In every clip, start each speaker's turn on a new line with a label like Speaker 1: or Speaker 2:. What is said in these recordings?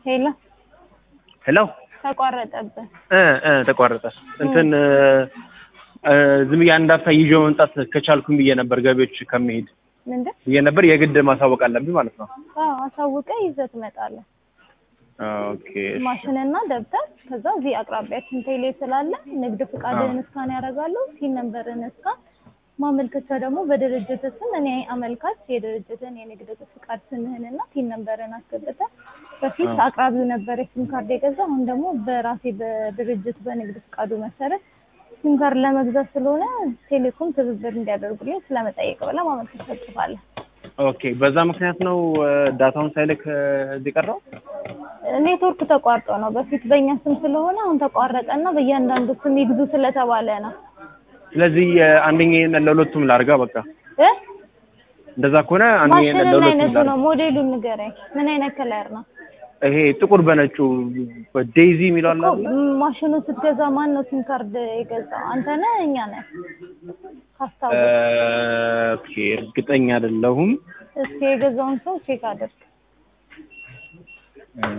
Speaker 1: ሄሎ
Speaker 2: ሄሎ
Speaker 1: ተቋረጠብን።
Speaker 2: እ እ ተቋረጠ። እንትን እ ዝም ብዬ አንድ አፍታ ይዤው መምጣት ከቻልኩም ብዬ ነበር ገቢዎች ከመሄድ
Speaker 1: ምንድን
Speaker 2: ብዬ ነበር። የግድ ማሳወቅ አለብኝ ማለት ነው።
Speaker 1: አዎ አሳውቀ ይዘህ ትመጣለህ።
Speaker 2: ኦኬ እሺ።
Speaker 1: ማሽንና ደብተር ከዛ እዚህ አቅራቢያችን ቴሌ ስላለ ንግድ ፍቃድህን እስካን ያደርጋሉ። ሲን ነንበርን እስካን ማመልከቻ ደግሞ በድርጅት ስም እኔ አመልካች የድርጅትን የንግድ ፍቃድ ስምህንና ሲን ነንበርን አስገብተህ በፊት
Speaker 2: አዎ።
Speaker 1: አቅራቢው ነበር የሲም ካርድ የገዛ አሁን ደግሞ በራሴ በድርጅት በንግድ ፍቃዱ መሰረት ሲም ካርድ ለመግዛት ስለሆነ ቴሌኮም ትብብር እንዲያደርጉልኝ ስለመጠየቅ ብለህ ማመልከቻ ጽፋለህ።
Speaker 2: ኦኬ በዛ ምክንያት ነው እ ዳታውን ሳይልክ እ እዚህ ቀረው።
Speaker 1: ኔትወርክ ተቋርጦ ነው። በፊት በእኛ ስም ስለሆነ አሁን ተቋረጠና በእያንዳንዱ ስም ይግዙ ስለተባለ ነው።
Speaker 2: ስለዚህ አንደኛዬን ለሁለቱም ላርጋ በቃ
Speaker 1: እ
Speaker 2: እንደዛ ከሆነ አንደኛዬን
Speaker 1: ማሽን ምን
Speaker 2: ለሁለቱም
Speaker 1: አይነቱ
Speaker 2: ላርጋ።
Speaker 1: ነው? ሞዴሉን ንገረኝ። ምን አይነት ከለር ነው?
Speaker 2: ይሄ ጥቁር በነጩ ዴይዚ የሚለው አለ
Speaker 1: እኮ
Speaker 2: አይደል?
Speaker 1: ማሽኑ ስትገዛ ማን ነው ሲም ካርድ የገዛው? አንተ ነህ እኛ ነን? ካስታውስ
Speaker 2: ኦኬ እርግጠኛ አይደለሁም።
Speaker 1: እስኪ የገዛውን ሰው ቼክ አድርግ።
Speaker 2: እ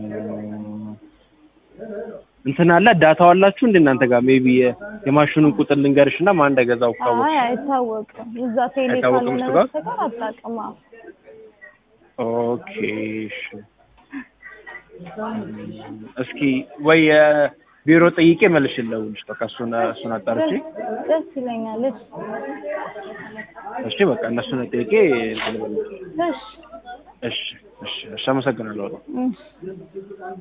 Speaker 2: እንትን አለ ዳታው አላችሁ እንደ እናንተ ጋር ሜቢ የማሽኑን ቁጥር ልንገርሽ እና ማን እንደገዛው ካወቅሽ።
Speaker 1: አይ አይታወቅም። እዛ ቴሌ
Speaker 2: አይታወቅም
Speaker 1: ካልሆነ
Speaker 2: እሱ ጋር?
Speaker 1: በስተቀር አታውቅም። አዎ።
Speaker 2: ኦኬ እሺ። እስኪ ወይ የቢሮ ጠይቄ መልሽ ልደውልሽ። በቃ እሱን እሱን አጣርቼ
Speaker 1: ደስ- ደስ ይለኛል። እሺ
Speaker 2: እሺ በቃ እነሱን ጠይቄ እንትን ልበልሽ።
Speaker 1: እሺ
Speaker 2: እሺ እሺ እሺ አመሰግናለሁ በጣም።
Speaker 1: እሺ